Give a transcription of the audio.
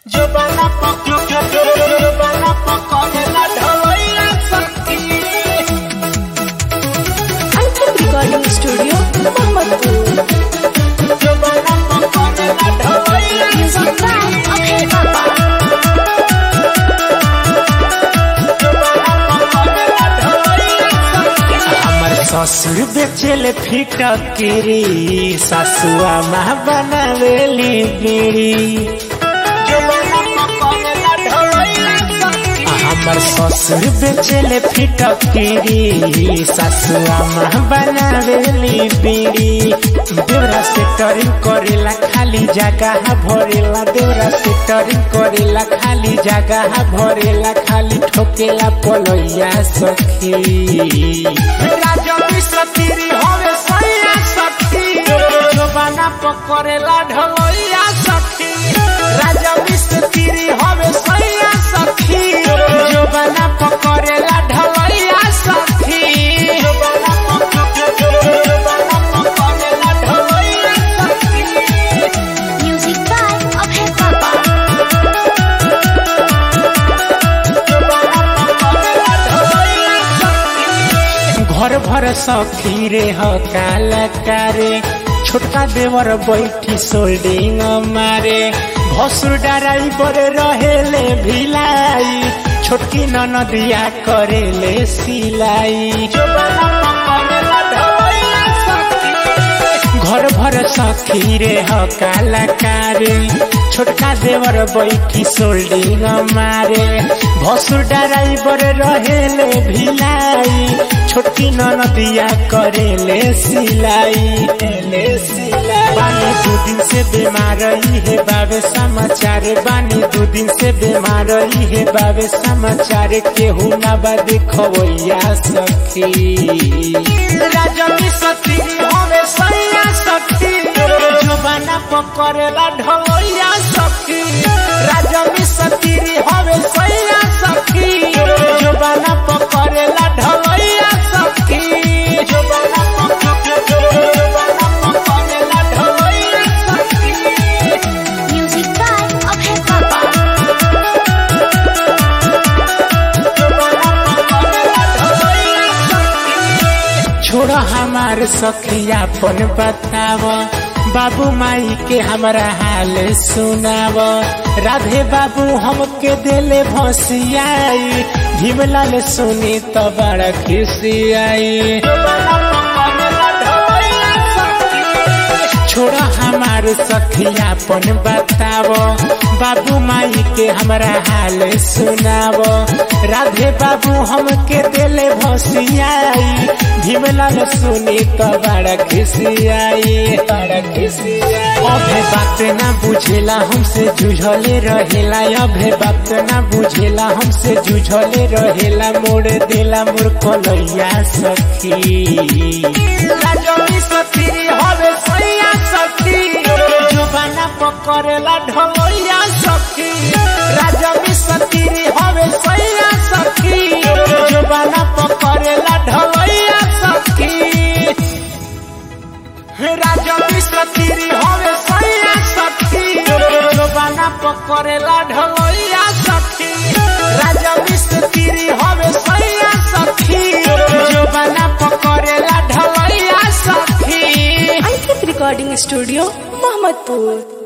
Giovanna Poco, Giovanna Poco nella ढोलैया सखी Ankit recording studio Mohammadpur Giovanna Poco nella ढोलैया music by Abhay Baba Giovanna Poco nella ढोलैया सखी हमर ससुर बेचेले फिटकेरी ससुआ माँ बनावेली बीड़ी Giovanna Poco nella ढोलैया सखी हमर ससुर बेचेले फिटकेरी ससुआ माँ बनावेली बीड़ी देवरा से टरिंग करेला खाली जगह भरेला देवरा से टरिंग करेला खाली जगह भरेला खाली ठोकेला पलैया सखी राजवी सतीरी होवे सैया सखी जोबाना पकड़ेला ढोलैया सखी राजवी सतीरी होवे सैया सखी जोबाना पकड़ेला ढोलैया सखी जोबाना जोबाना पकड़ेला ढोलैया सखी म्यूजिक बाय अभय बाबा जोबाना पकड़ेला ढोलैया सखी घर भर सखी रे ह कालकारे छोटका देवर बैठी सोल्डिंग मारे भसुर डराई बड़े रहेले भिलाई छोटकी ननदिया करेले सिलाई जोबाना पकड़ेला ढोलैया सखी घर भर सखी रे ह कालकारे छोटका देवर बैठी सोल्डिंग मारे भसुर डराई बड़े रहेले भिलाई छोटकी ननदिया करेले सिलाई ले सिलाई बानी दू दिन से बीमार है बाबे समाचार बानी दू दिन से बीमार है बाबे समाचार केहू ना बा देखवैया सखी राजवी सती होवे सैया सखी जोबाना पकड़ेला ढोलैया सखी राजवी सती होवे सैया सखी जोबाना पकड़ेला ढोलैया सखी जोबाना जोबाना पकड़ेला ढोलैया सखी म्यूजिक बाय अभय बाबा जोबाना पकड़ेला ढोलैया सखी छोड़ हमार सखियापन बताव बाबू माई के हमरा हाल सुनाव राधे बाबू हमके देले भसियाई भीमलाल सुनी तो बड़ा खिसियाई जोबाना पकड़ेला ढोलैया सखी छोड़ हमार सखियापन बताव बाबू माई के हमरा हाल सुनाव राधे बाबू हमके देले भसियाई भीमलाल सुनी तो बड़ा खिसियाई बड़ा खिसियाई अभे बात ना बुझेला हमसे जुझले रहेला अभे बात ना बुझेला हमसे जुझले रहेला मोड़ देला मोर कलैया सखी राजवी सती होवे सैया सखी जोबाना पकड़ेला ढोलैया सखी राजवी सती होवे सैया सखी जोबाना पकड़ेला ढोलैया सखी राजवी सती होवे सैया सखी जोबाना पकड़ेला ढोलैया सखी राजवी सती होवे सैया सखी जोबाना पकड़ेला ढोलैया सखी अंकित रिकॉर्डिंग स्टूडियो मोहम्मदपुर